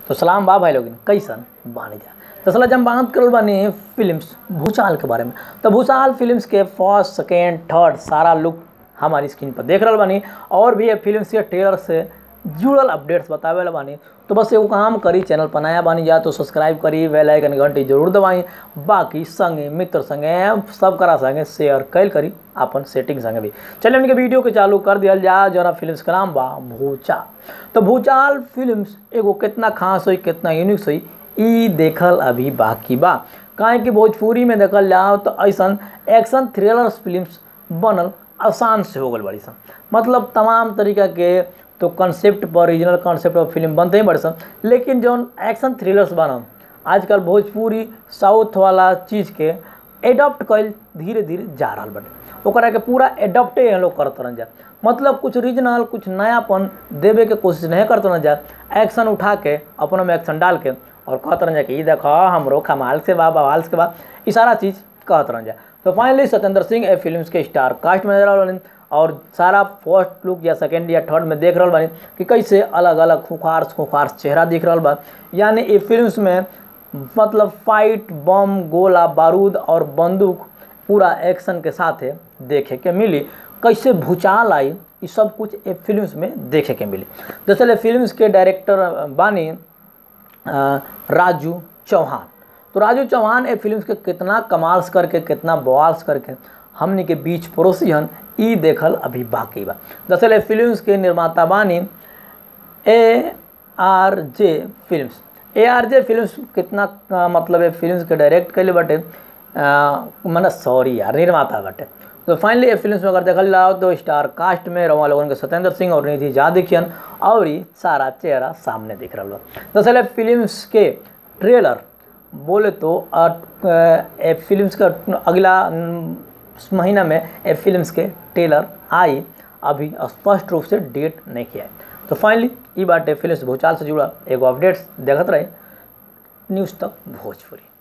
तो सलाम बा भाई लोग कैसन बानी जा दरअसल हम बात करल बानी फिल्म्स भूचाल के बारे में तो भूचाल फिल्म्स के फर्स्ट सेकेंड थर्ड सारा लुक हमारी स्क्रीन पर देख रहल बानी और भी ये फिल्म्स के ट्रेलर से जुड़ल अपडेट्स बतावे ला बानी तो बस एगो काम करी चैनल पर नया बानी जा तो सब्सक्राइब करी बेल आइकन घंटी जरूर दबाई बाकी संगे मित्र संगे सब करा संगे शेयर कैल करी अपन सेटिंग संगे भी चलिए उनके वीडियो के चालू कर दिया जा जरा फिल्म्स के नाम बा भूचाल तो भूचाल फिल्म्स एगो कितना खास हुई कितना यूनिक हुई ई देखल अभी बाकी बा काहे कि भोजपुरी में देखल जाओ तो ऐसा एक्शन थ्रिलर फिल्म्स बनल आसान से हो गल बड़ी सन मतलब तमाम तरीका के तो कॉन्सेप्ट पर रीजनल कॉन्सेप्ट पर फिल्म बनते ही बड़े सन लेकिन जौन एक्शन थ्रिलर्स बनल आजकल भोजपुरी साउथ वाला चीज़ के एडॉप्ट कल धीरे धीरे जा रहा बटे ओकरा के पूरा एडॉप्टे हम लोग करत रहन जा मतलब कुछ रीजनल कुछ नयापन देवे के कोशिश नहीं करते रहन जा एक्शन उठा के अपनों में एक्शन डाल के और कहत रहन जा कि ई देखो हमरो कमाल से बा बवाल से बा ई सारा चीज़ कहत रहन जा तो फाइनली सत्येंद्र सिंह ए फिल्म के स्टार कास्ट में नजर आ और सारा फर्स्ट लुक या सेकेंड या थर्ड में देख रहा बानी कि कैसे अलग अलग खुखार खुखार चेहरा दिख रहा बा यानी ये फिल्म्स में मतलब फाइट बम गोला बारूद और बंदूक पूरा एक्शन के साथ देखे के मिली कैसे भूचाल आई ये सब कुछ ये फिल्म्स में देखे के मिली दरअसल फिल्म्स के डायरेक्टर बानी राजू चौहान तो राजू चौहान ए फिल्म के कितना कमाल्स करके कितना बवाल्स करके हमने के बीच पड़ोसी हन ई देखल अभी बाकी बा दरअसल ए फिल्म्स के निर्माता बानी A R J films A R J films कितना आ, मतलब ए फिल्म्स के डायरेक्ट कैले बाटे मैंने सॉरी यार निर्माता बाटे तो फाइनली ये फिल्म में अगर देखल जाओ तो स्टार कास्ट में रवा लोगन के सत्येंद्र सिंह और निधि झा दिखियन और ही सारा चेहरा सामने दिख रहा दरअसल फिल्म्स के ट्रेलर बोले तो ए फिल्म्स का अगला महीना में ए फिल्म्स के ट्रेलर आई अभी स्पष्ट रूप से डेट नहीं किया है तो फाइनली ये बात फिल्म भूचाल से जुड़ा एगो अपडेट्स देखते रहे न्यूज़ तक भोजपुरी